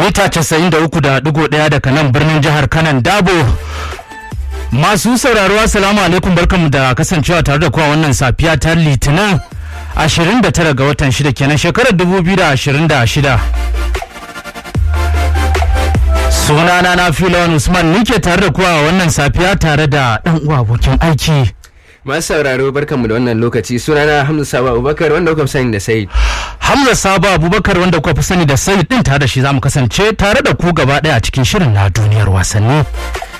mita 93.1 daga nan birnin jihar kanan dabo masu sauraro assalamu alaikum barkanmu da kasancewa tare da kuwa wannan safiya ta litinin 29 ga watan 6 kenan shekarar 2026 sunana na filon usman nike tare da kuwa wannan safiya tare da dan uwa abokin aiki masu sauraro barkanmu da wannan lokaci sunana hamza sabo abubakar wanda kuka fi sani da sayid hamza sabo abubakar wanda kuka fi sani da sayid din tare da shi zamu kasance tare da ku gaba daya a cikin shirin na duniyar wasanni